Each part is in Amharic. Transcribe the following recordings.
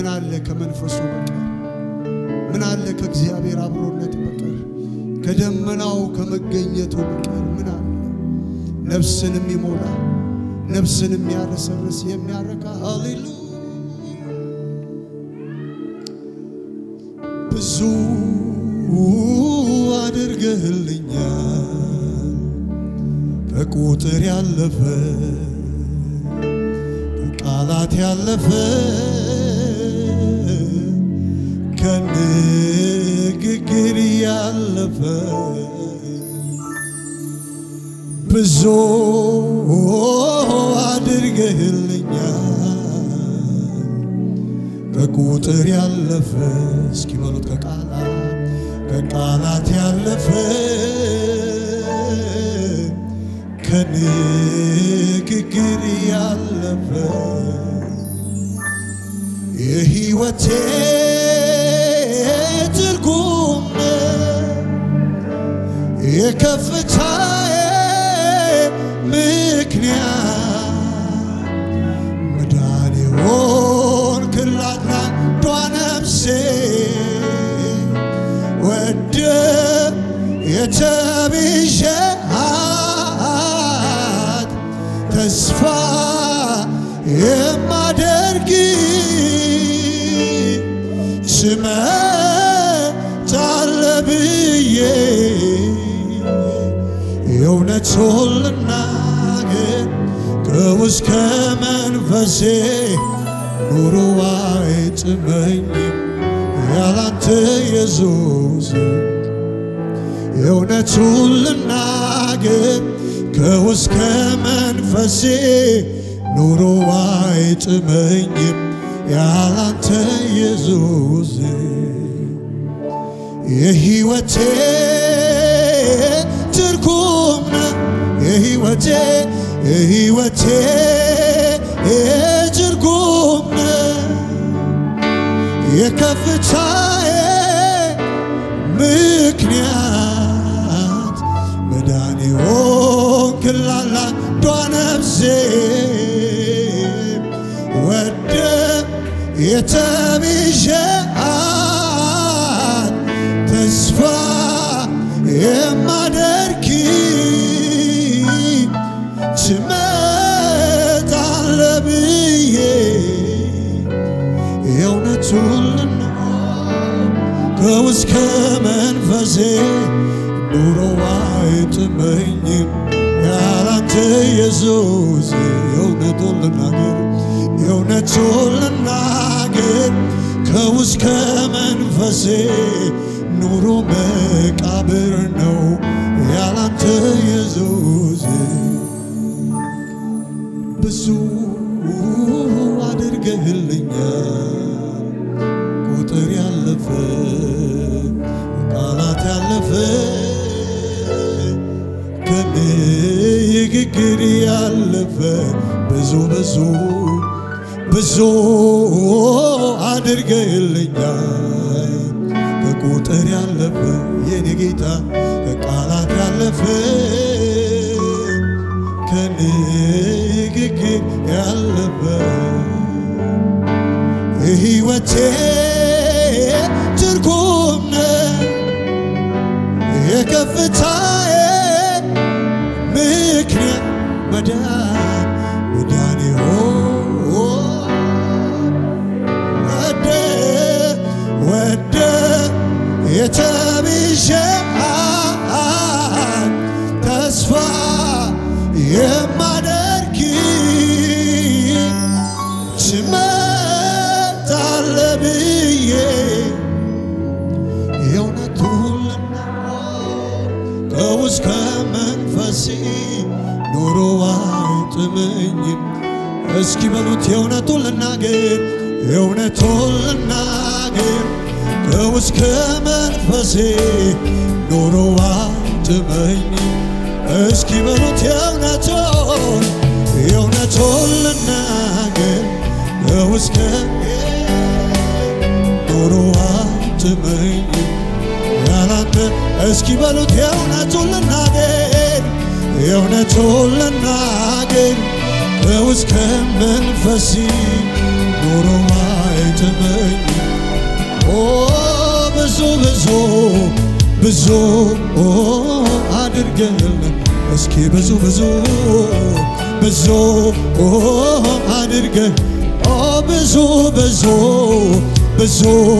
ምን አለ ከመንፈሱ በቀር? ምን አለ ከእግዚአብሔር አብሮነት በቀር? ከደመናው ከመገኘቱ በቀር ምን አለ? ነፍስን የሚሞላ ነፍስን የሚያረሰርስ የሚያረካ ሃሌሉያ ብዙ አድርገህልኛል ከቁጥር ያለፈ ከቃላት ያለፈ ከንግግር ያለፈ ብዙ አድርገህልኛል ከቁጥር ያለፈ እስኪ በሉት ከቃላት ከቃላት ያለፈ ከንግግር ያለፈ የሕይወቴ ትርጉም የከፍታዬ ምክንያት መዳን የሆንክላት ለአንዷ ነፍሴ ወደ የተቤዠሃት ተስፋ የማደርግ ትመጣለህ ብዬ የእውነቱን ልናገር ከውስጥ ከመንፈሴ ኑሮ አይጥመኝም ያላንተ ኢየሱስ የእውነቱን ልናገር ከውስጥ ከመንፈሴ ኑሮ አይጥመኝም ያላንተ ኢየሱስ የሕይወቴ ትርጉም ነህ የሕይወቴ የሕይወቴ ትርጉም ነህ የከፍታዬ ምክንያት መዳን ሆንክላት ለአንዷ ነፍሴ ወደ የተቤዠሃት ተስፋ የማደርግ ትመጣለህ ብዬ የእውነቱን ልናገር ከውስጥ ከመንፈሴ ኑሮ አይጥመኝም ያላንተ ኢየሱስ የእውነቱን ልናገር የእውነቱን ልናገር ከውስጥ ከመንፈሴ ኑሮ መቃብር ነው ያላንተ ኢየሱስ ብዙ አድርገህልኛል ቁጥር ያለፈ ቃላት ያለፈ ከንግግር ያለፈ ብዙ ብዙ ብዙ አድርገህልኛል ከቁጥር ያለፈ የኔ ጌታ ከቃላት ያለፈ ከንግግር ያለፈ የሕይወቴ ትርጉም ነህ የከፍታዬ ምክንያት መዳን መዳን ወደ ወደ የተቤዠሃት ተስፋ የማደርግ ትመጣለህ ብዬ የእውነቱን ልናገር ከውስጥ ከመንፈሴ ኑሮ አይጥመኝም። እስኪ በሉት የእውነቱን ልናገር የእውነቱን ልናገር ከውስጥ ከመንፈሴ ኑሮ አይጥመኝም። እስኪ በሉት የእውነቱን የእውነቱን ልናገር ከውስጥ ኑሮ አይጥመኝም ያላንተ እስኪ በሉት የእውነቱን ልናገር የእውነቱን ልናገር ከውስጥ ከመንፈሴ ኑሮ አይጥ አትመኝ ኦ ብዙ ብዙ ብዙ አድርገልን እስኪ ብዙ ብዙ ብዙ አድርገ ኦ ብዙ ብዙ ብዙ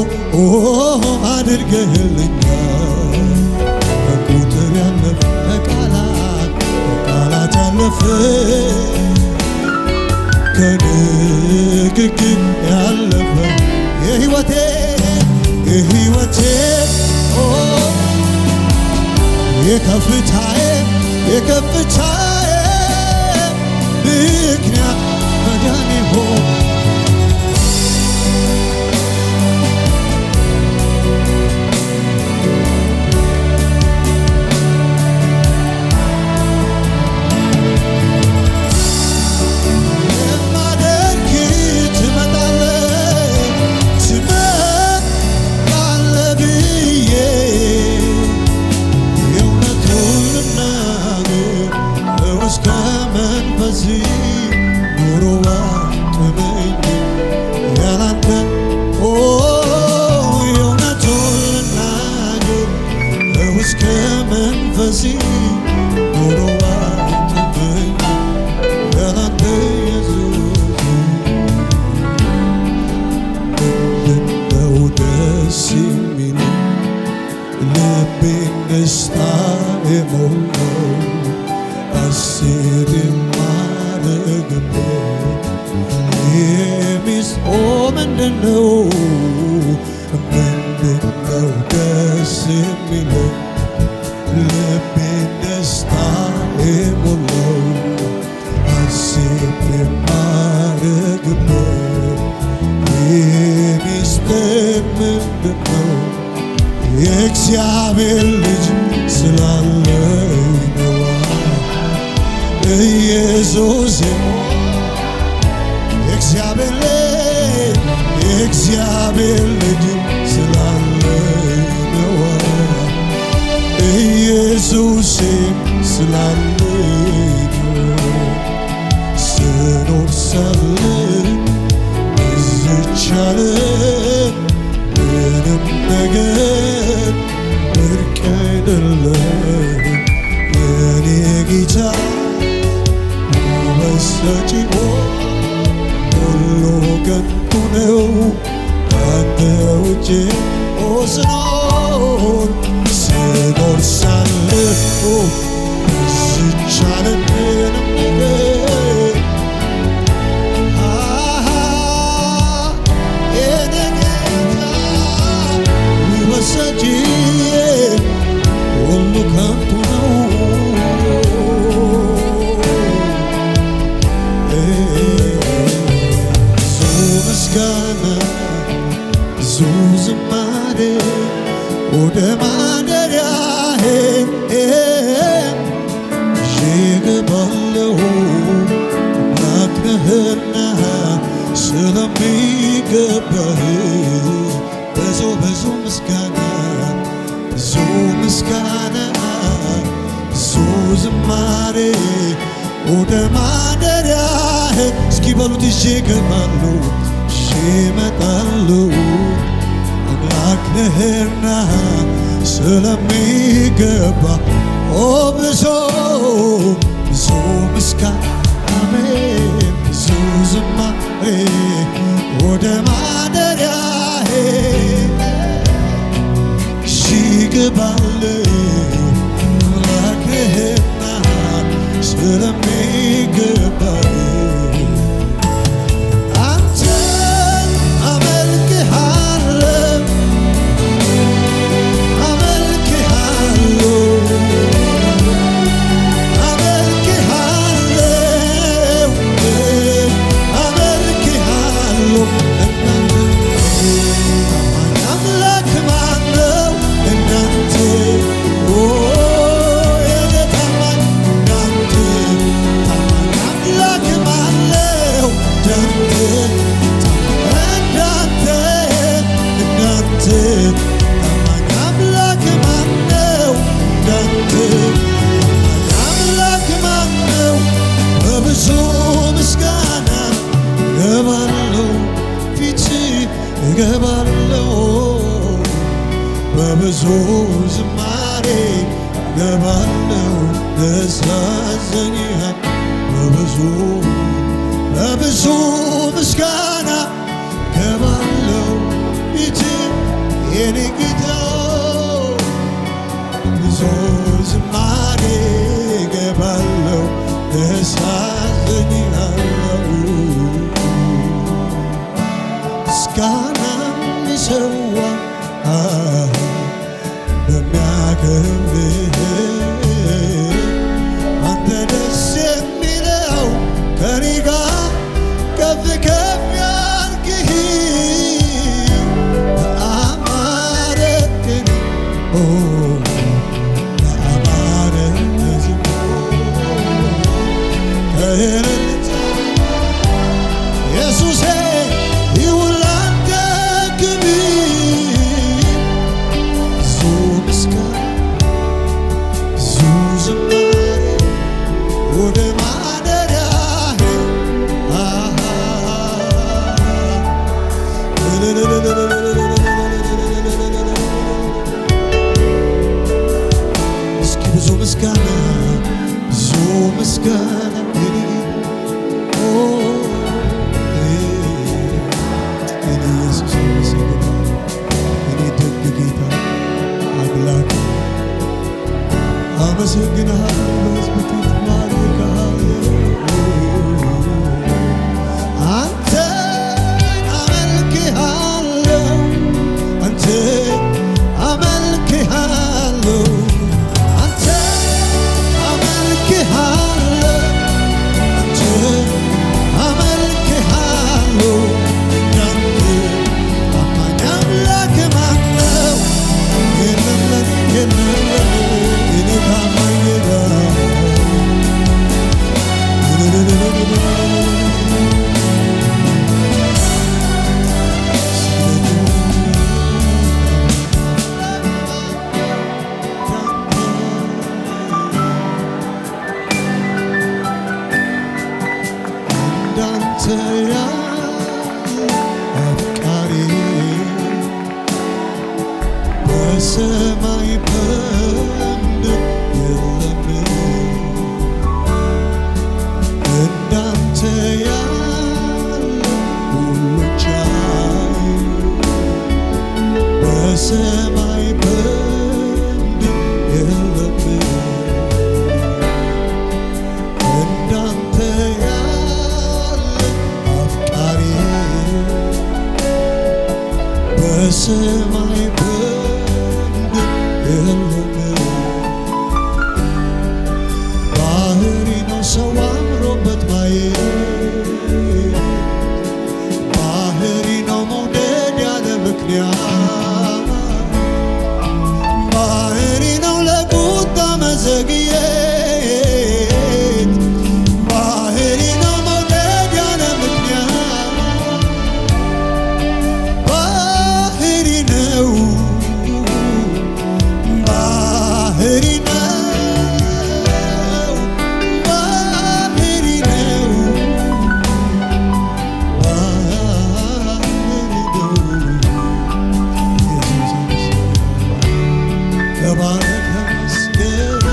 አድርገህልኛል ከቁጥር ያለፈ ከቃላት ከቃላት ያለፈ ከንግግር ያለፈ የህይወቴ የህይወቴ ኦ የከፍታዬ የከፍታዬ ምክንያት መዳኔ ሆይ የማደርግ ትመጣለህ ትመጣለህ ብዬ የእውነቱን ልናገር እስከ መንፈሴ ኑሮዋ ጥመኝ ያላንተ ኦ የእውነቱን ልናገር እስከ መንፈሴ ኑሮዋ ጥመኝ ያላንተ ኢየሱስ ምንድነው ደስ የሚለው ልቤን ደስታ የሞላው ሐሴት የማደርግበት የሚስ ኦ ምንድነው ምንድነው ደስ የሚለው ልቤን ደስታ የሞላው ሐሴት የማደርግበት የሚስጥር ምንድነው የእግዚአብሔር ልጅ ስላለኝ ነዋ ኢየሱስ የእግዚአብሔር ልጅ የእግዚአብሔር ልጅ ስላለኝ ነዋ ኢየሱስ ስላለኝ ነው ስኖር ሳለ ዝቻለ ምንም ነገር ብርቅ አይደለም የኔ ጌታ ውበት ሰጪ ሁሉ ከንቱ ነው ካንተ ውጭ ኦ ስኖር ስኖር ሳለሁ ዝቻለ ምንም ነገር ሁሉ ከንቱ ነው። ብዙ ምስጋና ብዙ ዝማሬ ወደ ማደሪያዬ ይገባለሁ አምላክ ነህና ስለሚገባህ ብዙ ብዙ ምስጋና ብዙ ምስጋና ብዙ ዝማሬ ወደ ማደሪያህ እስኪ በሉት ይዤ እገባለሁ ይዤ እመጣለሁ አምላክ ነህና ስለሚገባ ኦ ብዙ ብዙ ምስጋና አሜን ብዙ ዝማሬ ወደ ማደሪያዬ ይገባለሁ አምላክ ነህና ስለሚገባህ አንተን አመልክሃለሁ አመልክሃለሁ አመልክሃለሁ አመልክሃለሁ አምላክ ማነው እንዳንተ ኦ የኔ ታማኝ እንዳንተ ታማኝ አምላክ እገባለሁ በብዙ ዝማሬ እገባለሁ ደስ ያሰኝሃል በብዙ በብዙ ምስጋና እገባለሁ ፊት የኔ ጌታ ብዙ ዝማሬ እገባለሁ ደስ ያሰኝሃለሁ ምስጋና የሚሰዋ በሚያከብርህ አንተ ደስ የሚለው ከኔ ጋር ከፍ ከፍ ያልክህ በአማረ ቅኔ ኦ በአማረ መዝሙር ከእልልታ ኢየሱሴ ይሁን ላንተ ክብር ብዙ ምስጋና ብዙ ዝማሬ ወደ ማደሪያህ አሃ እስኪ ብዙ ምስጋና ብዙ ምስጋና ኦ እኔ ኢየሱስ አመሰግናለሁ። እኔ ደግ ጌታ አምላክ አመሰግንሃለሁ። በሕዝብ ፊት ማልክሃለሁ። አንተን አመልክሃለሁ። አንተን አመልክሃለሁ። አንተን አመልክሃለሁ። አንተን አመልክሃለሁ። እንዳንተ ታማኝ አምላክ ማን ነው? የለም ለኔ የለም ለኔ የኔ ታማኝ ጌታ እንዳንተ ያለ አፍቃሪ በሰማይ በምድር የለም። እንዳንተ ያለ ሁሉ ቻይ በሰማይ በምድር የለም። እንዳንተ ያለ አፍቃሪ በሰማይ በምድር የለም። ባህሪ ነው ሰው አምሮበት ማየት ባህሪ ነው መውደድ ያለ ምክንያት ባህሪ ነው ለቁጣ መዘግየት ባህሪ ነው መውደድ ያለ ምክንያት ባህሪ ነው ባህሪ ነው ባህሪ ነው ባህሪ ነው ተባረክ ተመስገን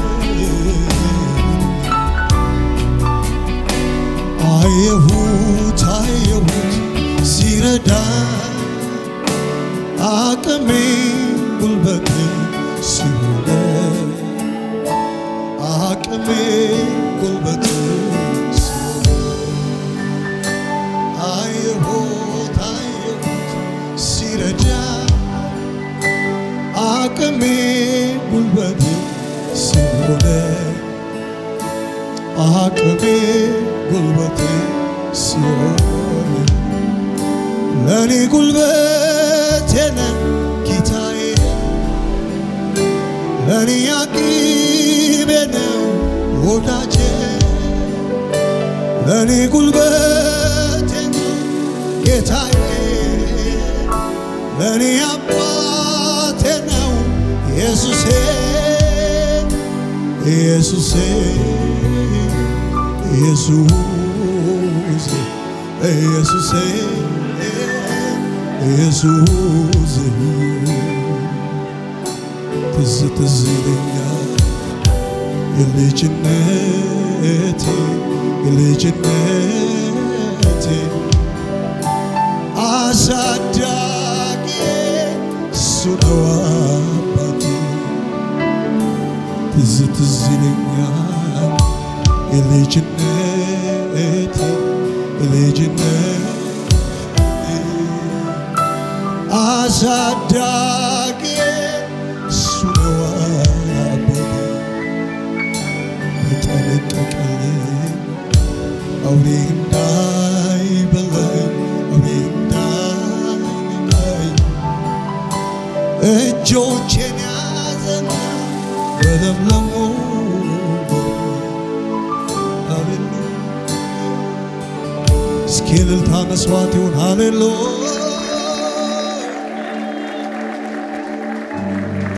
አየሁት አየሁት ሲረዳ አቅሜ ጉልበት ሲሆነ አቅሜ ጉልበት ሲሆነ አየሁት አየሁት ሲረዳ አቅሜ ጉልበት ሲሆነ አቅሜ ጉልበት ሲሆን ለኔ ጉልበቴ ነህ ጌታዬ፣ ለኔ አቅሜ ነው ወዳጄ፣ ለኔ ጉልበቴ ነህ ጌታዬ፣ ለኔ አባቴ ነው ኢየሱሴ ኢየሱሴ ኢየሱስ ኢየሱሴ ኢየሱስ ትዝ ትዝ ይለኛል የልጅነቴ የልጅነቴ አሳዳጊ እሱ ነው አባቴ ትዝ ትዝ ይለኛል የልጅነቴ የልጅነቴ አሳዳጊ እሱ ነው አባቴ የጠነቀቀልኝ አውሬ እንዳይበላኝ አውሬ እንዳይነካኝ እጆቼን ያዘና በለምለሙ ሃሌሉያ እስኪ እልልታ መስዋዕት ይሁን ሃሌሉያ